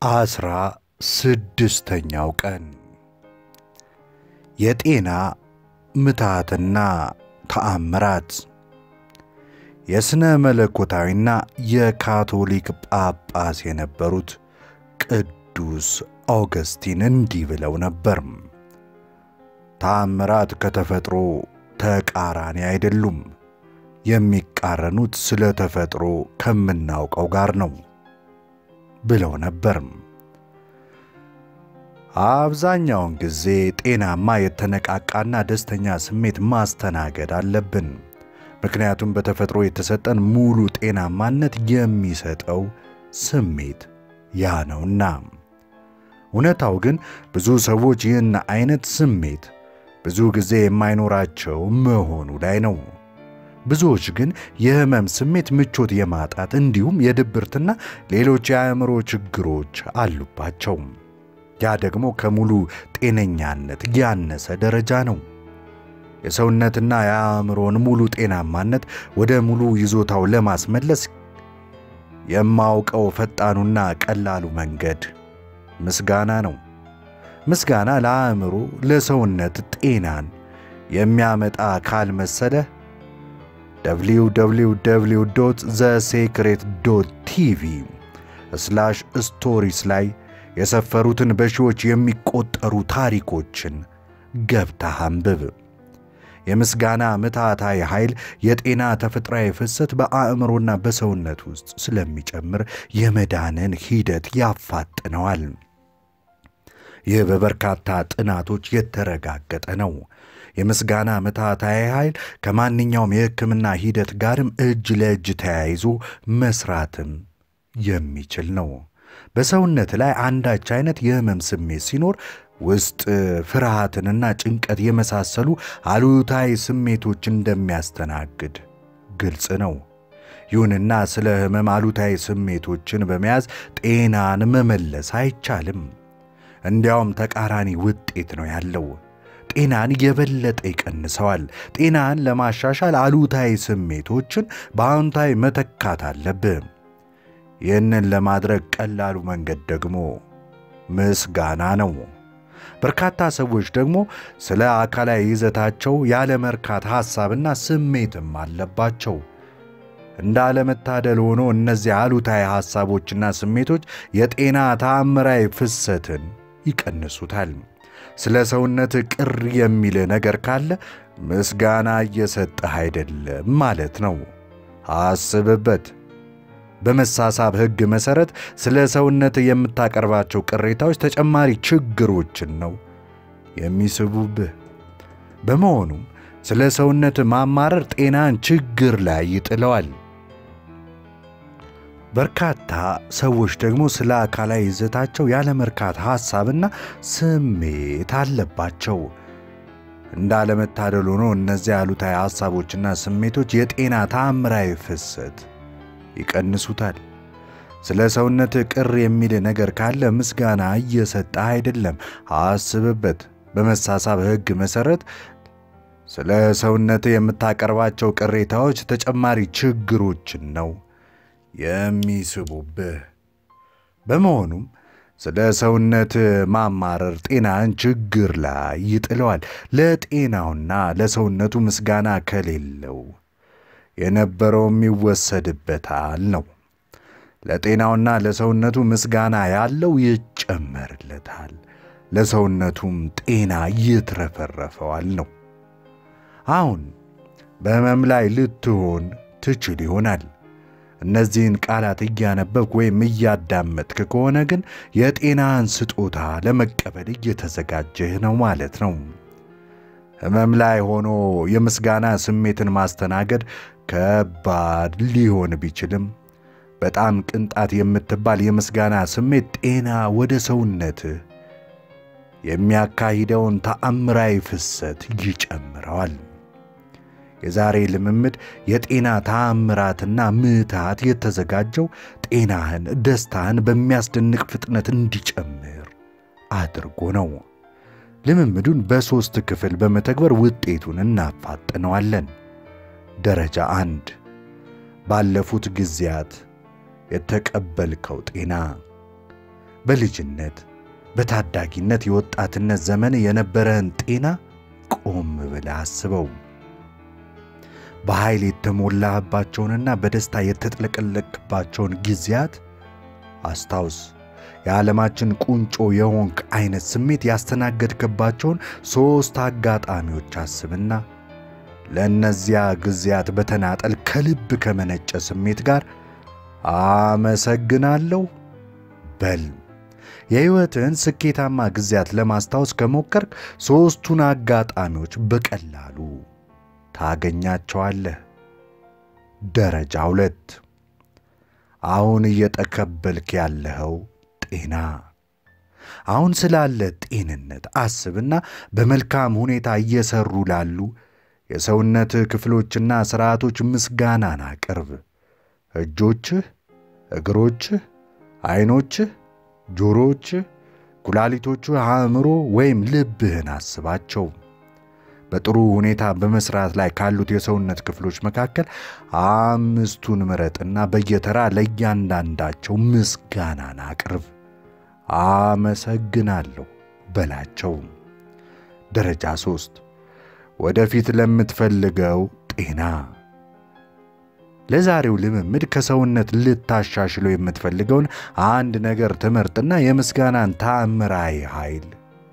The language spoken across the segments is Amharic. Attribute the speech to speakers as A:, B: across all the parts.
A: አስራ ስድስተኛው ቀን የጤና ምትሃትና ተአምራት የሥነ መለኮታዊና የካቶሊክ ጳጳስ የነበሩት ቅዱስ አውገስቲን እንዲህ ብለው ነበር። ተአምራት ከተፈጥሮ ተቃራኒ አይደሉም። የሚቃረኑት ስለ ተፈጥሮ ከምናውቀው ጋር ነው ብለው ነበር። አብዛኛውን ጊዜ ጤናማ የተነቃቃና ደስተኛ ስሜት ማስተናገድ አለብን። ምክንያቱም በተፈጥሮ የተሰጠን ሙሉ ጤናማነት የሚሰጠው ስሜት ያ ነውና። እውነታው ግን ብዙ ሰዎች ይህን አይነት ስሜት ብዙ ጊዜ የማይኖራቸው መሆኑ ላይ ነው። ብዙዎች ግን የህመም ስሜት፣ ምቾት የማጣት እንዲሁም የድብርትና ሌሎች የአእምሮ ችግሮች አሉባቸው። ያ ደግሞ ከሙሉ ጤነኛነት ያነሰ ደረጃ ነው። የሰውነትና የአእምሮን ሙሉ ጤናማነት ወደ ሙሉ ይዞታው ለማስመለስ የማውቀው ፈጣኑና ቀላሉ መንገድ ምስጋና ነው። ምስጋና ለአእምሮ፣ ለሰውነት ጤናን የሚያመጣ ካልመሰለህ www ዘሴክሬት ቲቪ ስላሽ ስቶሪስ ላይ የሰፈሩትን በሺዎች የሚቆጠሩ ታሪኮችን ገብተህ አንብብ። የምስጋና ምትሃታዊ ኃይል የጤና ተፈጥሯዊ ፍሰት በአእምሮና በሰውነት ውስጥ ስለሚጨምር የመዳንን ሂደት ያፋጥነዋል። ይህ በበርካታ ጥናቶች የተረጋገጠ ነው። የምስጋና ምትሃታዊ ኃይል ከማንኛውም የሕክምና ሂደት ጋርም እጅ ለእጅ ተያይዞ መስራትም የሚችል ነው። በሰውነት ላይ አንዳች አይነት የህመም ስሜት ሲኖር ውስጥ ፍርሃትንና ጭንቀት የመሳሰሉ አሉታዊ ስሜቶች እንደሚያስተናግድ ግልጽ ነው። ይሁንና ስለ ህመም አሉታዊ ስሜቶችን በመያዝ ጤናን መመለስ አይቻልም። እንዲያውም ተቃራኒ ውጤት ነው ያለው። ጤናን የበለጠ ይቀንሰዋል። ጤናን ለማሻሻል አሉታዊ ስሜቶችን በአዎንታዊ መተካት አለብህ። ይህንን ለማድረግ ቀላሉ መንገድ ደግሞ ምስጋና ነው። በርካታ ሰዎች ደግሞ ስለ አካላዊ ይዘታቸው ያለመርካት ሐሳብና ስሜትም አለባቸው። እንዳለመታደል ሆኖ እነዚህ አሉታዊ ሐሳቦችና ስሜቶች የጤና ተአምራዊ ፍሰትን ይቀንሱታል። ስለ ሰውነት ቅር የሚል ነገር ካለ ምስጋና እየሰጠህ አይደለም ማለት ነው። አስብበት። በመሳሳብ ሕግ መሠረት ስለ ሰውነት የምታቀርባቸው ቅሬታዎች ተጨማሪ ችግሮችን ነው የሚስቡብህ። በመሆኑም ስለ ሰውነት ማማረር ጤናን ችግር ላይ ይጥለዋል። በርካታ ሰዎች ደግሞ ስለ አካላዊ ይዘታቸው ያለመርካት ሐሳብና ስሜት አለባቸው። እንዳለመታደል ሆኖ እነዚያ አሉታዊ ሐሳቦችና ስሜቶች የጤና ተአምራዊ ፍሰት ይቀንሱታል። ስለ ሰውነት ቅር የሚል ነገር ካለ ምስጋና እየሰጠ አይደለም። አስብበት። በመሳሳብ ሕግ መሠረት ስለ ሰውነት የምታቀርባቸው ቅሬታዎች ተጨማሪ ችግሮችን ነው የሚስቡብህ። በመሆኑም ስለ ሰውነት ማማረር ጤናን ችግር ላይ ይጥለዋል። ለጤናውና ለሰውነቱ ምስጋና ከሌለው የነበረውም ይወሰድበታል ነው። ለጤናውና ለሰውነቱ ምስጋና ያለው ይጨመርለታል፣ ለሰውነቱም ጤና ይትረፈረፈዋል ነው። አሁን በሕመም ላይ ልትሆን ትችል ይሆናል። እነዚህን ቃላት እያነበብክ ወይም እያዳመጥክ ከሆነ ግን የጤናን ስጦታ ለመቀበል እየተዘጋጀህ ነው ማለት ነው። ሕመም ላይ ሆኖ የምስጋና ስሜትን ማስተናገድ ከባድ ሊሆን ቢችልም በጣም ቅንጣት የምትባል የምስጋና ስሜት ጤና ወደ ሰውነትህ የሚያካሂደውን ተአምራዊ ፍሰት ይጨምረዋል። የዛሬ ልምምድ የጤና ተአምራትና ምትሃት የተዘጋጀው ጤናህን፣ ደስታህን በሚያስደንቅ ፍጥነት እንዲጨምር አድርጎ ነው። ልምምዱን በሦስት ክፍል በመተግበር ውጤቱን እናፋጥነዋለን። ደረጃ አንድ ባለፉት ጊዜያት የተቀበልከው ጤና በልጅነት በታዳጊነት የወጣትነት ዘመን የነበረህን ጤና ቆም ብለህ አስበው። በኃይል የተሞላህባቸውንና በደስታ የተጥለቀለቅባቸውን ጊዜያት አስታውስ። የዓለማችን ቁንጮ የሆንክ አይነት ስሜት ያስተናገድክባቸውን ሦስት አጋጣሚዎች አስብና ለእነዚያ ጊዜያት በተናጠል ከልብ ከመነጨ ስሜት ጋር አመሰግናለሁ በል። የሕይወትህን ስኬታማ ጊዜያት ለማስታወስ ከሞከርክ ሦስቱን አጋጣሚዎች በቀላሉ ታገኛቸዋለህ። ደረጃ ሁለት አሁን እየተቀበልክ ያለኸው ጤና። አሁን ስላለ ጤንነት አስብና በመልካም ሁኔታ እየሰሩ ላሉ የሰውነት ክፍሎችና ሥርዓቶች ምስጋናን አቅርብ። እጆችህ፣ እግሮችህ፣ ዐይኖችህ፣ ጆሮችህ፣ ኩላሊቶችህ፣ አእምሮ ወይም ልብህን አስባቸው። በጥሩ ሁኔታ በመስራት ላይ ካሉት የሰውነት ክፍሎች መካከል አምስቱን ምረጥና በየተራ ለእያንዳንዳቸው ምስጋናን አቅርብ። አመሰግናለሁ በላቸው። ደረጃ ሦስት ወደፊት ለምትፈልገው ጤና። ለዛሬው ልምምድ ከሰውነት ልታሻሽለው የምትፈልገውን አንድ ነገር ትመርጥና የምስጋናን ታምራዊ ኃይል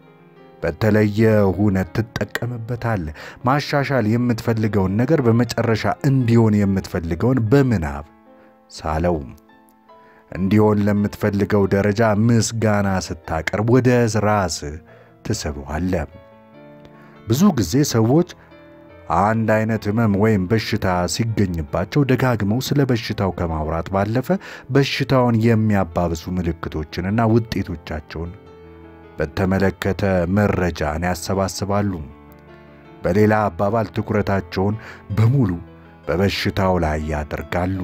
A: በተለየ ሁነት ትጠቀምበታለህ። ማሻሻል የምትፈልገውን ነገር በመጨረሻ እንዲሆን የምትፈልገውን በምናብ ሳለው። እንዲሆን ለምትፈልገው ደረጃ ምስጋና ስታቀርብ ወደ ራስህ ትስበዋለህ። ብዙ ጊዜ ሰዎች አንድ አይነት ሕመም ወይም በሽታ ሲገኝባቸው ደጋግመው ስለ በሽታው ከማውራት ባለፈ በሽታውን የሚያባብሱ ምልክቶችንና ውጤቶቻቸውን በተመለከተ መረጃን ያሰባስባሉ። በሌላ አባባል ትኩረታቸውን በሙሉ በበሽታው ላይ ያደርጋሉ።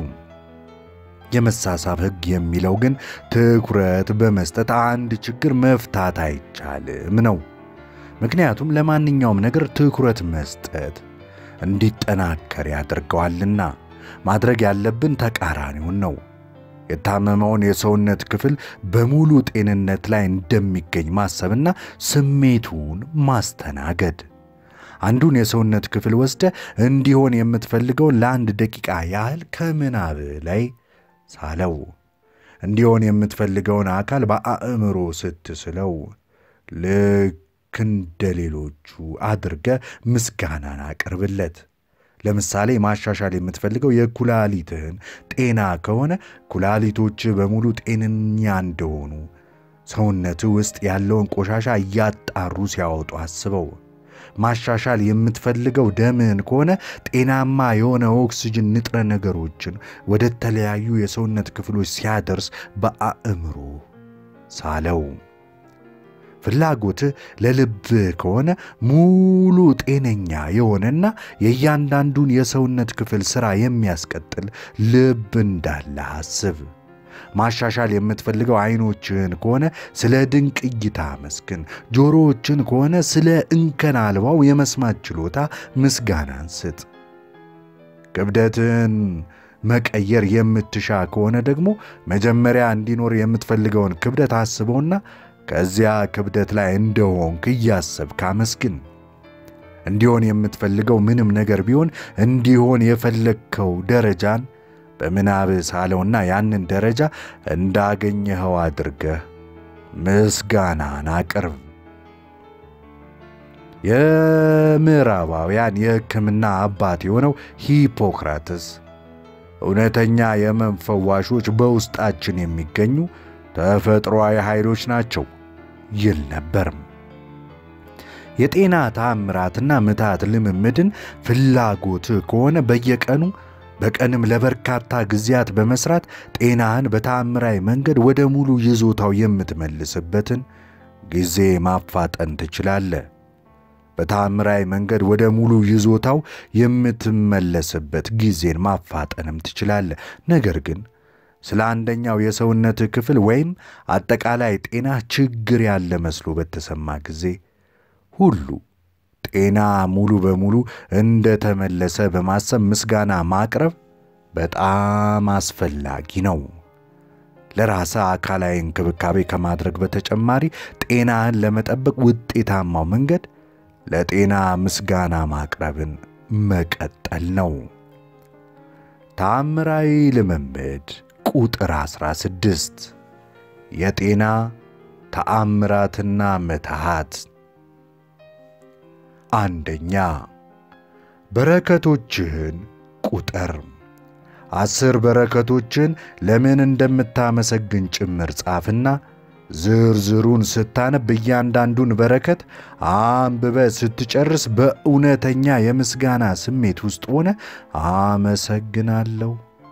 A: የመሳሳብ ሕግ የሚለው ግን ትኩረት በመስጠት አንድ ችግር መፍታት አይቻልም ነው። ምክንያቱም ለማንኛውም ነገር ትኩረት መስጠት እንዲጠናከር ያደርገዋልና። ማድረግ ያለብን ተቃራኒውን ነው። የታመመውን የሰውነት ክፍል በሙሉ ጤንነት ላይ እንደሚገኝ ማሰብና ስሜቱን ማስተናገድ። አንዱን የሰውነት ክፍል ወስደ እንዲሆን የምትፈልገውን ለአንድ ደቂቃ ያህል ከምናብ ላይ ሳለው። እንዲሆን የምትፈልገውን አካል በአእምሮ ስትስለው ልክ እንደ ሌሎቹ አድርገ ምስጋናን አቅርብለት። ለምሳሌ ማሻሻል የምትፈልገው የኩላሊትህን ጤና ከሆነ ኩላሊቶች በሙሉ ጤነኛ እንደሆኑ ሰውነትህ ውስጥ ያለውን ቆሻሻ እያጣሩ ሲያወጡ አስበው። ማሻሻል የምትፈልገው ደምህን ከሆነ ጤናማ የሆነ ኦክስጅን ንጥረ ነገሮችን ወደ ተለያዩ የሰውነት ክፍሎች ሲያደርስ በአእምሮ ሳለው። ፍላጎትህ ለልብህ ከሆነ ሙሉ ጤነኛ የሆነና የእያንዳንዱን የሰውነት ክፍል ሥራ የሚያስቀጥል ልብ እንዳለ አስብ። ማሻሻል የምትፈልገው ዐይኖችህን ከሆነ ስለ ድንቅ እይታ መስግን። ጆሮዎችን ከሆነ ስለ እንከን አልባው የመስማት ችሎታ ምስጋናን ስጥ። ክብደትህን መቀየር የምትሻ ከሆነ ደግሞ መጀመሪያ እንዲኖር የምትፈልገውን ክብደት አስበውና ከዚያ ክብደት ላይ እንደሆንክ እያሰብክ አመስግን። እንዲሆን የምትፈልገው ምንም ነገር ቢሆን እንዲሆን የፈለግከው ደረጃን በምናብህ ሳለውና ያንን ደረጃ እንዳገኘኸው አድርገህ ምስጋናን አቅርብ። የምዕራባውያን የሕክምና አባት የሆነው ሂፖክራትስ እውነተኛ የሕመም ፈዋሾች በውስጣችን የሚገኙ ተፈጥሮአዊ ኃይሎች ናቸው ይል ነበርም። የጤና ታምራትና ምታት ልምምድን ፍላጎት ከሆነ በየቀኑ በቀንም ለበርካታ ጊዜያት በመስራት ጤናህን በታምራዊ መንገድ ወደ ሙሉ ይዞታው የምትመልስበትን ጊዜ ማፋጠን ትችላለህ። በታምራዊ መንገድ ወደ ሙሉ ይዞታው የምትመለስበት ጊዜን ማፋጠንም ትችላለህ። ነገር ግን ስለ አንደኛው የሰውነት ክፍል ወይም አጠቃላይ ጤና ችግር ያለ መስሎ በተሰማ ጊዜ ሁሉ ጤና ሙሉ በሙሉ እንደተመለሰ በማሰብ ምስጋና ማቅረብ በጣም አስፈላጊ ነው። ለራስህ አካላዊ እንክብካቤ ከማድረግ በተጨማሪ ጤናህን ለመጠበቅ ውጤታማው መንገድ ለጤና ምስጋና ማቅረብን መቀጠል ነው። ተአምራዊ ልምምድ ቁጥር 16 የጤና ተአምራትና ምትሃት። አንደኛ በረከቶችህን ቁጠር። አስር በረከቶችን ለምን እንደምታመሰግን ጭምር ጻፍና ዝርዝሩን ስታነብ እያንዳንዱን በረከት አንብበ ስትጨርስ በእውነተኛ የምስጋና ስሜት ውስጥ ሆነ አመሰግናለሁ፣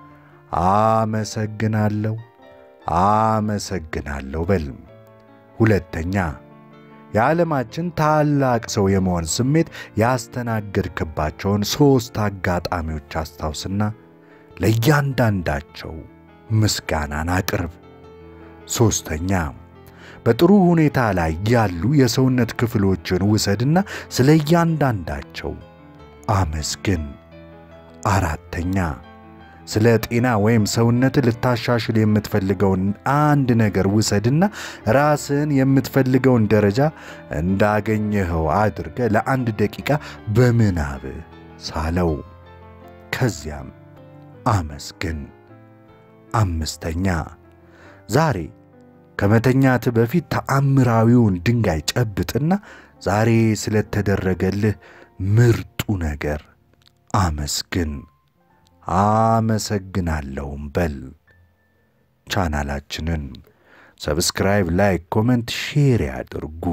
A: አመሰግናለሁ፣ አመሰግናለሁ በል። ሁለተኛ የዓለማችን ታላቅ ሰው የመሆን ስሜት ያስተናገድክባቸውን ሦስት አጋጣሚዎች አስታውስና ለእያንዳንዳቸው ምስጋናን አቅርብ። ሦስተኛ በጥሩ ሁኔታ ላይ ያሉ የሰውነት ክፍሎችን ውሰድና ስለ እያንዳንዳቸው አመስግን። አራተኛ ስለ ጤና ወይም ሰውነት ልታሻሽል የምትፈልገውን አንድ ነገር ውሰድና ራስን የምትፈልገውን ደረጃ እንዳገኘኸው አድርገ ለአንድ ደቂቃ በምናብ ሳለው። ከዚያም አመስግን። አምስተኛ ዛሬ ከመተኛት በፊት ተአምራዊውን ድንጋይ ጨብጥና ዛሬ ስለተደረገልህ ምርጡ ነገር አመስግን። አመሰግናለሁም በል። ቻናላችንን ሰብስክራይብ፣ ላይክ፣ ኮመንት፣ ሼር ያድርጉ።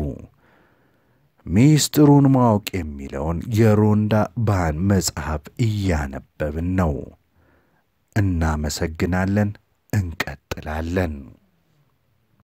A: ሚስጥሩን ማወቅ የሚለውን የሮንዳ ባን መጽሐፍ እያነበብን ነው። እናመሰግናለን። እንቀጥላለን።